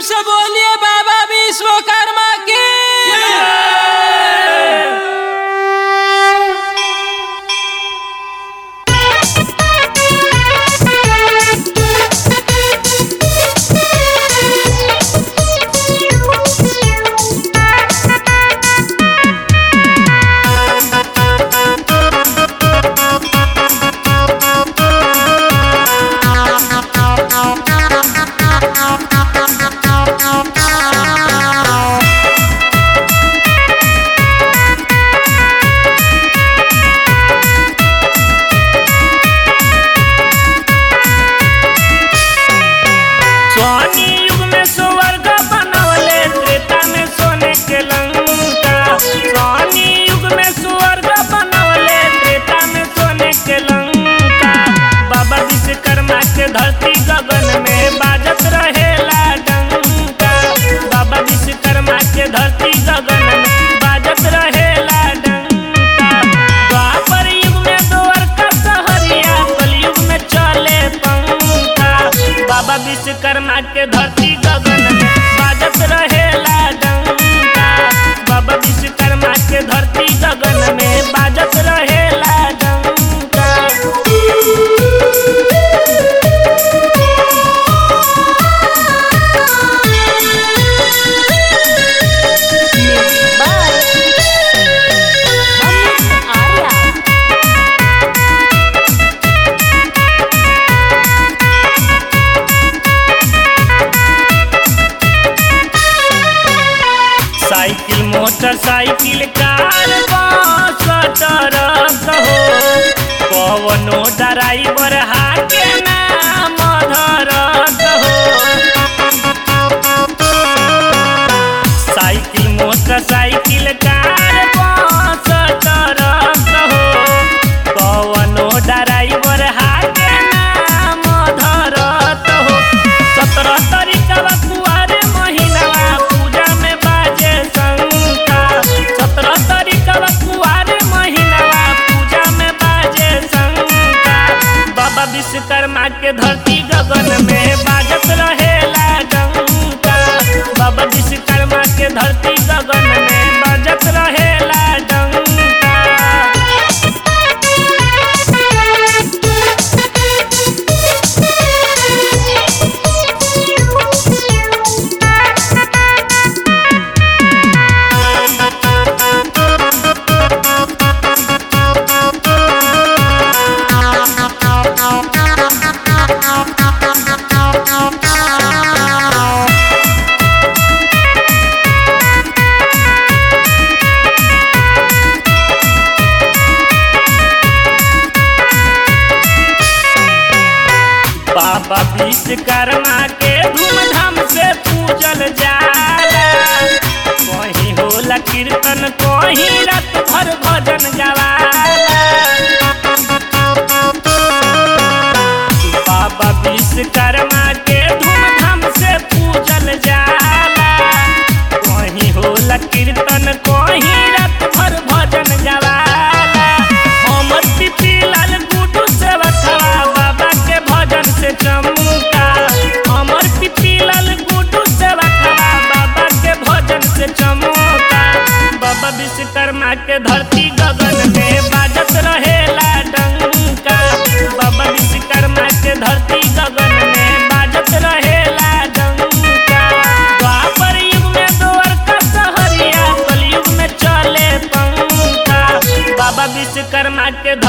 से बोलिए बाबा विश्वकर्मा की सोनी युग में स्वर्ग बनवले त्रेता में सोने के लंका सोनी युग में स्वर्ग बनवले त्रेता में सोने के लंका बाबा विश्वकर्मा के धरती गगन में बाजत रहेला डंका बाबा विश्वकर्मा के धरती गगन में बाजत रहेला डंका द्वापर युग में द्वारका सहरिया कलयुग में चले पंखा बाबा विश्वकर्मा के धरती गगन में बाजत रहेला डंका बाबा विश्वकर्मा के धरती गगन में बाजत रहेला डंका Music by Amit Arya. Cycle motorcycle car bus truck हो कवनो ड्राइवर हाके नाम धरत हो cycle motorcycle car bus truck हो कवनो ड्राइवर हाके नाम धरत हो सत्रह तारीखवा कुआरे महीनावा पूजा में बाजे शंका सत्रह तारीखवा कुआरे महीनावा पूजा में बाजे शंका बाबा विश्वकर्मा के धरती गगन में बाजत रहेला डंका बाबा विश्वकर्मा के धरती गगन में बाजत रहेला डंका बाबा विश्वकर्मा के धूमधाम से पूजल जाला कहीं होला कीर्तन कहीं रात भर भजन गवाला बाबा विश्वकर्मा के धूमधाम से पूजल जाला कहीं होला कीर्तन कहीं रात भर भजन गवाला हमर पिपी लाल गुडू से बथवा बाबा के भजन से चमका हमर पिपी लाल गुडू से बथवा बाबा के भजन से चमका बाबा विश्वकर्मा के धरती गगन में बाजत रहेला डंका बाबा विश्वकर्मा के धरती गगन में बाजत रहेला डंका द्वापर युग में द्वारका सहरिया कलयुग में चले पंखा बाबा विश्वकर्मा के